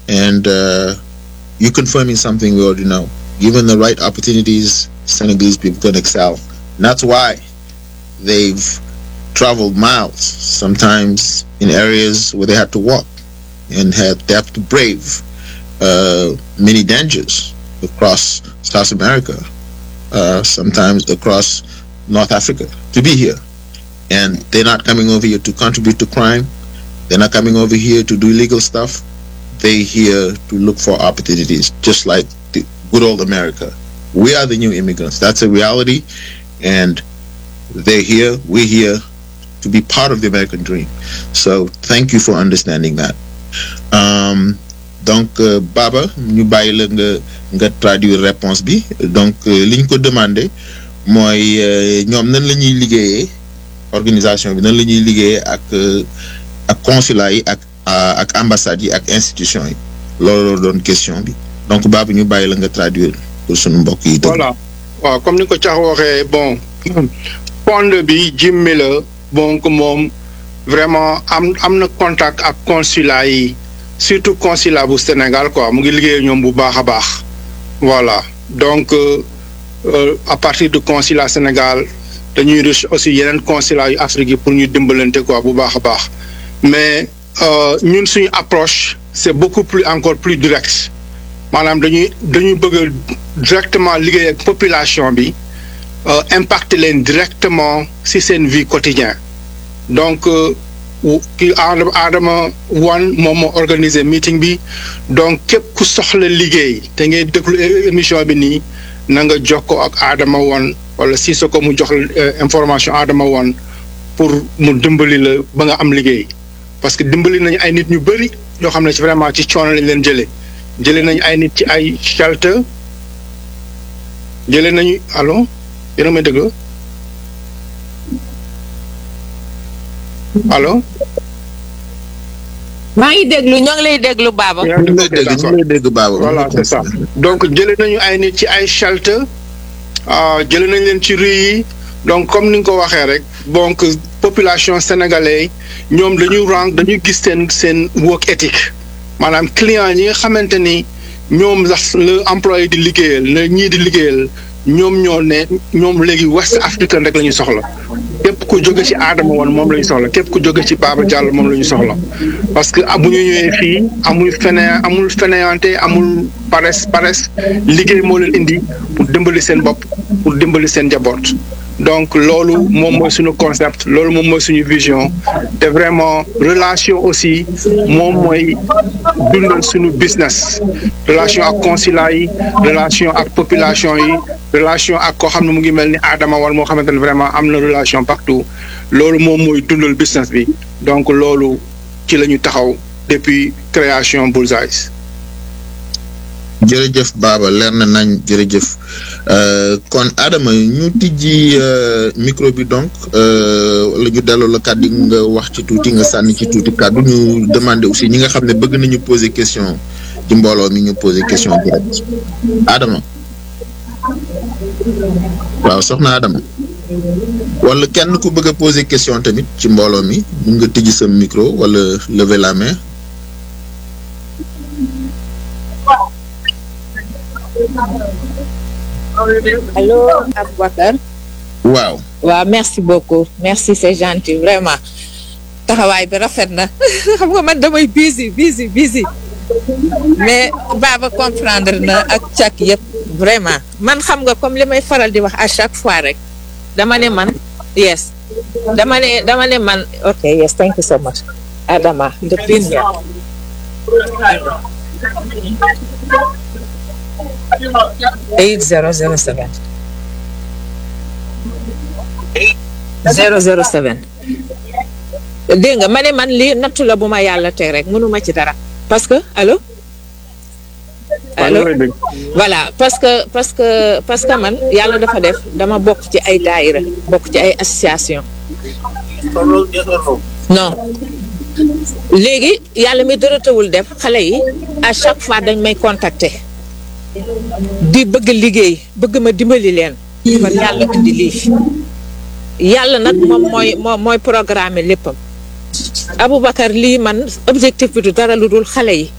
and uh, you're confirming something we already know. Given the right opportunities, Senegalese people can excel. And that's why they've traveled miles, sometimes in areas where they had to walk and had they have to brave uh, many dangers across South America, uh, sometimes across North Africa to be here. And they're not coming over here to contribute to crime. They're not coming over here to do illegal stuff. They're here to look for opportunities, just like the good old America. We are the new immigrants. That's a reality. And they're here, we're here to be part of the American dream. So thank you for understanding that. Um, donc euh, Baba ñu bàyyi la nga nga traduire réponse bi donc euh, li ñu ko demandé mooy euh, ñoom nan la ñuy liggéeyee organisation bi nan la ñuy liggéeyee ak euh, ak consulat yi ak ah, ak ambassades yi ak institution yi loolu la doon question bi donc Baba ñu bàyyi la nga traduire pour sunu mbokk yi. déglu. voilà waaw comme ni ko cax waxee bon pond bi jimmi la donc moom vraiment am am na contact ak consulat yi surtout consulat bu Sénégal quoi mu ngi liggéey ñoom bu baax a baax voilà donc euh, euh, à partir du consulat Sénégal dañuy reche aussi yeneen consulat yu Afrique yi pour ñu dimbalante quoi bu baax a baax mais euh, ñun suñu approche c'est beaucoup plus encore plus direct maanaam dañuy dañuy bëgg a directement liggéey ak population bi euh, impacter leen directement ci seen vie quotidienne donc euh, wu- kii Adama Adama Wane moom moo organiser meeting bi donc képp ku soxla liggéey te ngay déglu é- émission bi nii na nga jokkoo ak Adama Wane wala si sa ko mu jox la euh, information Adama Wane pour mu dimbali la ba nga am liggéey parce que dimbali nañu ay nit ñu bëri yoo xam ne ci vraiment ci coono lañ leen jëlee jëlee nañu ay nit ci ay shelter jëlee nañu allo yéen a may déglu allo. maa ngi déglu ñoo ngi lay déglu Baba. yaa ngi ñu ngi lay dégg ñu ngi lay dégg Baba. voilà c'est ça donc jëlee nañu ay nit ci ay shelter ah jëlee nañ leen ci rue yi donc comme ni nga ko waxee rek donc population sénégalaise ñoom dañu rang dañu gis seen seen work ethic maanaam client yi nga xamante ni ñoom sax le employé di liggéeyal la ñii di liggéeyal ñoom ñoo ne ñoom léegi West African rek la ñu soxla képp ku jóge ci Adama woon moom la ñu soxla képp ku jóge ci Baba Diallo moom la ñu soxla parce que bu ñu ñëwee fii amul fene amul fainéante amul paresse paresse liggéey moo leen indi pour dimbali seen bopp pour dimbali seen njaboot donc loolu moom mooy suñu concept loolu moom mooy suñu vision te vraiment relation aussi moom mooy dundal suñu business relation ak consulat yi relation ak population yi relation ak koo xam ne mu ngi mel ni Adama wala moo xamante ne vraiment am na relation partout loolu moom mooy dundal business bi donc loolu ci la ñu taxaw depuis création Bullseye. jërëjëf Baba leer na nañ jërëjëf Euh, kon Adama ñu tijji euh, micro bi donc euh, wala ñu delloo la kàddu gi nga wax ci tuuti nga sànni ci tuuti kàddu ñu demander aussi ñi nga xam ne bëgg nañu poser question ci mbooloo mi ñu poser question direct Adama waaw soxna Adama wala kenn ku bëgg a poser question tamit ci mbooloo mi mun nga tijji sa micro wala lever la main. allo Aboubacar. waaw waaw merci beaucoup merci c'est gentil vraiment taxawaay bi rafet na xam nga man damay busy busy busy mais Baba comprendre na ak càkk yëpp vraiment man xam nga comme li may faral di wax à chaque fois rek dama ne man yes dama ne dama ne man ok yes thank you so much Adama the premier eight zero zero seven zero zero seven dégg nga ma ne man lii nattu la bu ma yàlla teg rek mënuma ci dara parce que allo allo voilà parce que parce que parce que man yàlla dafa def dama bokk ci ay daayira bokk ci ay association non léegi yàlla mi dara tawul def xale yi à chaque fois dañ may contacter di bëgg liggéey bëgg ma dimbali leen kon yàlla indi lii yàlla nag moom mooy moom mooy programme léppam Aboubacar lii man objectif bi du dara lu dul xale yi